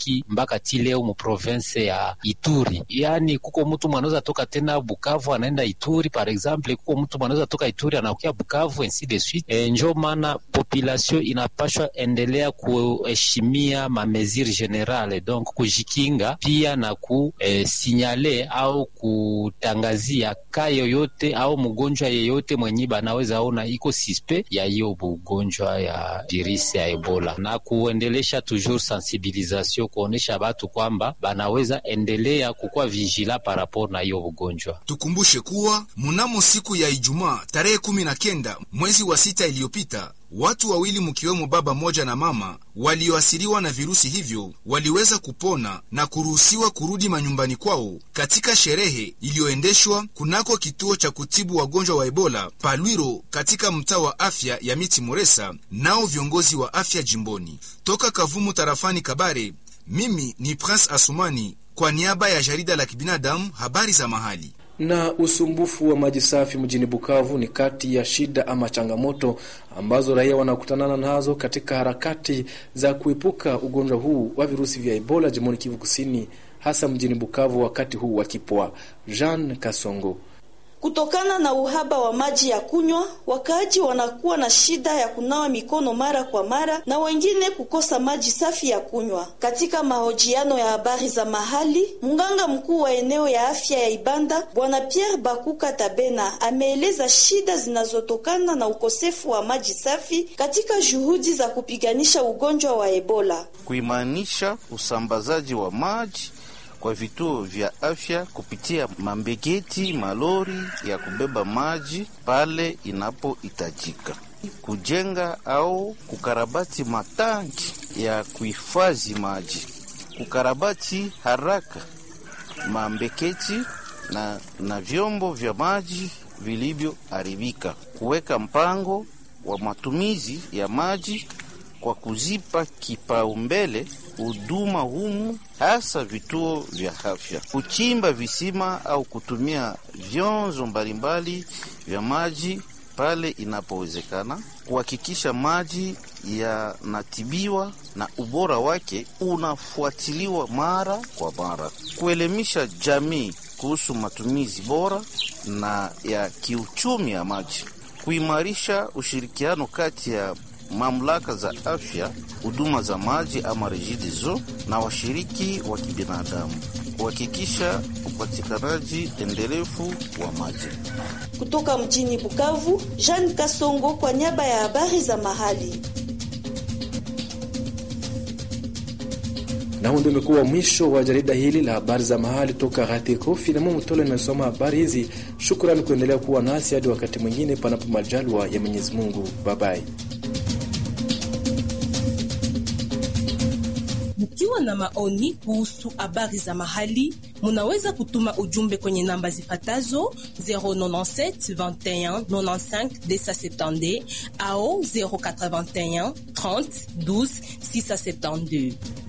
ilibaki mpaka ti leo mu province ya Ituri. Yani kuko mtu mwanaweza toka tena Bukavu anaenda Ituri par exemple, kuko mtu mwanaweza toka Ituri anakuya Bukavu ainsi de suite. E, njo maana population inapashwa endelea kuheshimia ma mesure generale, donc kujikinga pia na kusinyale eh, au kutangazia ka yoyote au mgonjwa yeyote mwenye banaweza ona iko sispe ya hiyo bugonjwa ya virusi ya Ebola na kuendelesha toujours sensibilisation kuonesha batu kwamba banaweza endelea kukuwa vigila par rapport na hiyo bugonjwa. Tukumbushe kuwa mnamo siku ya Ijumaa tarehe kumi na kenda mwezi wa sita iliyopita watu wawili mkiwemo baba moja na mama walioasiriwa na virusi hivyo waliweza kupona na kuruhusiwa kurudi manyumbani kwao katika sherehe iliyoendeshwa kunako kituo cha kutibu wagonjwa wa Ebola Palwiro katika mtaa wa afya ya Miti Moresa, nao viongozi wa afya jimboni. Toka Kavumu tarafani Kabare, mimi ni Prince Asumani kwa niaba ya jarida la kibinadamu habari za mahali na usumbufu wa maji safi mjini Bukavu ni kati ya shida ama changamoto ambazo raia wanakutana nazo katika harakati za kuepuka ugonjwa huu wa virusi vya Ebola jimboni Kivu Kusini, hasa mjini Bukavu wakati huu wa kipwa. Jean Kasongo Kutokana na uhaba wa maji ya kunywa, wakaaji wanakuwa na shida ya kunawa mikono mara kwa mara na wengine kukosa maji safi ya kunywa. Katika mahojiano ya habari za mahali, mganga mkuu wa eneo ya afya ya Ibanda Bwana Pierre Bakuka Tabena ameeleza shida zinazotokana na ukosefu wa maji safi katika juhudi za kupiganisha ugonjwa wa Ebola. Kuimanisha usambazaji wa maji kwa vituo vya afya kupitia mambegeti malori ya kubeba maji pale inapohitajika, kujenga au kukarabati matanki ya kuhifadhi maji, kukarabati haraka mambeketi na, na vyombo vya maji vilivyoharibika, kuweka mpango wa matumizi ya maji kwa kuzipa kipaumbele huduma humu hasa vituo vya afya, kuchimba visima au kutumia vyanzo mbalimbali vya maji pale inapowezekana, kuhakikisha maji yanatibiwa na ubora wake unafuatiliwa mara kwa mara, kuelimisha jamii kuhusu matumizi bora na ya kiuchumi ya maji, kuimarisha ushirikiano kati ya mamlaka za afya, huduma za maji ama REGIDESO na washiriki wa kibinadamu kuhakikisha upatikanaji endelevu wa maji. Kutoka mjini Bukavu, Jean Kasongo kwa niaba ya habari za mahali. Na huu ndio umekuwa mwisho wa jarida hili la habari za mahali toka Gateko. Filamu Mtole inasoma habari hizi. Shukrani kuendelea kuwa nasi hadi wakati mwingine, panapo majaliwa ya Mwenyezi Mungu. Babai. Mkiwa na maoni kuhusu habari za mahali, munaweza kutuma ujumbe kwenye namba zifatazo 097 21 95 270 au 081 30 12 672.